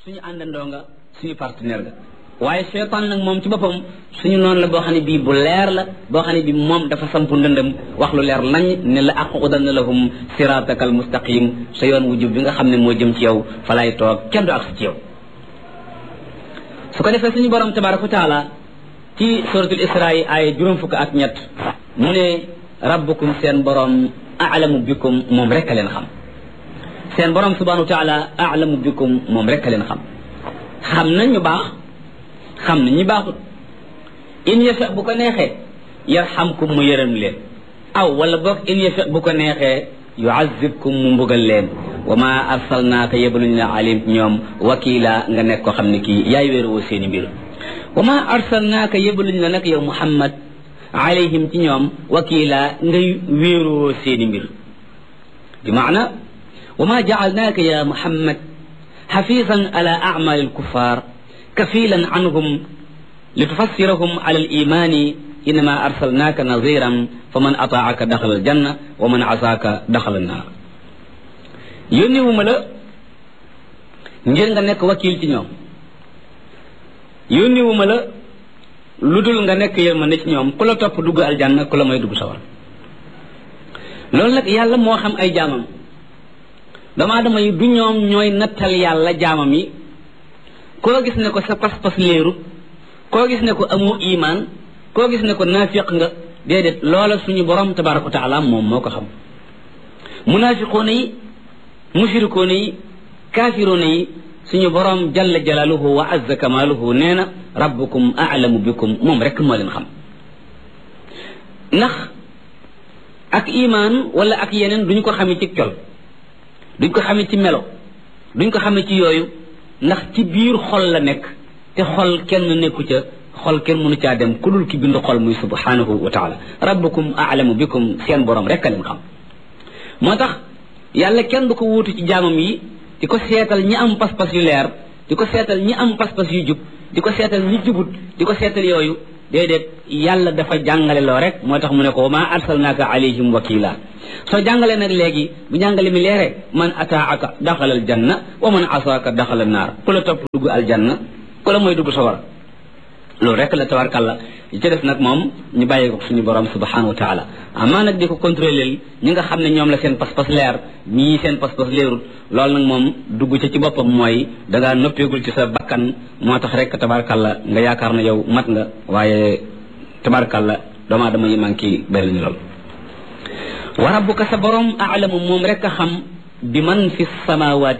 suñu àndandoo nga suñu partenaire nga waaye seytaan nag moom ci boppam suñu noonu la boo xam ne bii bu leer la boo xam ne bii moom dafa sampu ndëndëm wax lu leer nañ ne la aqudanna lahum siratakal mustaqim sa yoon wu jub bi nga xam ne moo jëm ci yow fa lay toog kenn du ak ci yow su ko defee suñu borom tabaraka wa taala ci suratul isra yi ay juróom fukk ak ñett mu ne rabbukum seen borom alamu bikum moom rek a leen xam seen borom subhanahu wa taala alamu bikum moom rek a leen xam xam nañ ñu baax xam na ñi baaxut in yasha bu ko neexee yarhamkum mu yërëm leen aw wala boog in yasha bu ko neexee yuazibkum mu mbugal leen wa ma arsalnaaka yebaluñ la alim ñoom wakila nga nekk ko xam ne kii yaay wéeroo seeni mbir wa ma arsalnaaka yebaluñ la nag yow muhammad alayhim ci ñoom wakila ngay wéeroo seeni mbir bi maana wa ma jaalnaaka ya muhammad xafisan ala amal alkuffar kafilan anhum litufassirahum ala alimani innama arsalnaaka naziran fa man ataaka daxala aljanna wa man asaaka daxala annaar yónniwuma la ngir nga nekk wakil ci ñoom yónniwuma la lu dul nga nekk yërmande ci ñoom ku la topp dugg aljanna ku la may dugg sawar loolu nag yàlla moo xam ay jaamam doomu aadama yi du ñoom ñooy nattal yàlla jaamam yi koo gis ne ko sa pas-pas léeru koo gis ne ko amu imaan koo gis ne ko naafiq nga déedéet loola suñu borom tabaraka wa taala moom moo ko xam munaafiqoona yi mushrikoona yi kaafiroona yi suñu borom jalla jalaaluhu wa azza kamaaluhu nee na rabbukum aalamu bikum moom rek moo leen xam ndax ak imaan wala ak yeneen duñu ko xamee ci col duñ ko xamee ci melo duñ ko xamee ci yooyu ndax ci biir xol la nekk te xol kenn nekku ca xol kenn mënu caa dem ku dul ki bind xol muy subhanahu wa taala rabbukum aalamu bikum seen borom rek a leen xam moo tax yàlla kenn du ko wuutu ci jaamam yi di ko seetal ñi am pas-pas yu leer di ko seetal ñi am pas-pas yu jub di ko seetal ñi jubut di ko seetal yooyu déedéet yàlla dafa jàngale loo rek moo tax mu ne ko ma arsalnaaka alayhim wakila soo jàngalee nag léegi bu jàngale mi leere man ataaka daxala aljanna wa man asaaka daxala naar ku la topp dugg aljanna ku la mooy dugg sawara loolu rek la tabarkàlla yi ci def nag moom ñu bàyyi ko suñu borom subhanahu wa taala amaa nag di ko contrôler ñi nga xam ne ñoom la seen pas-pas leer ñii seen pas-pas leerul loolu nag moom dugg ca ci boppam mooy dangaa noppeegul ci sa bakkan moo tax rek tabarkàlla nga yaakaar na yow mat nga waaye tabarkàlla doomu aadama yi manqué bëri nañu lool wa rabbuka sa borom aalamu moom rek a xam bi man fi samawaati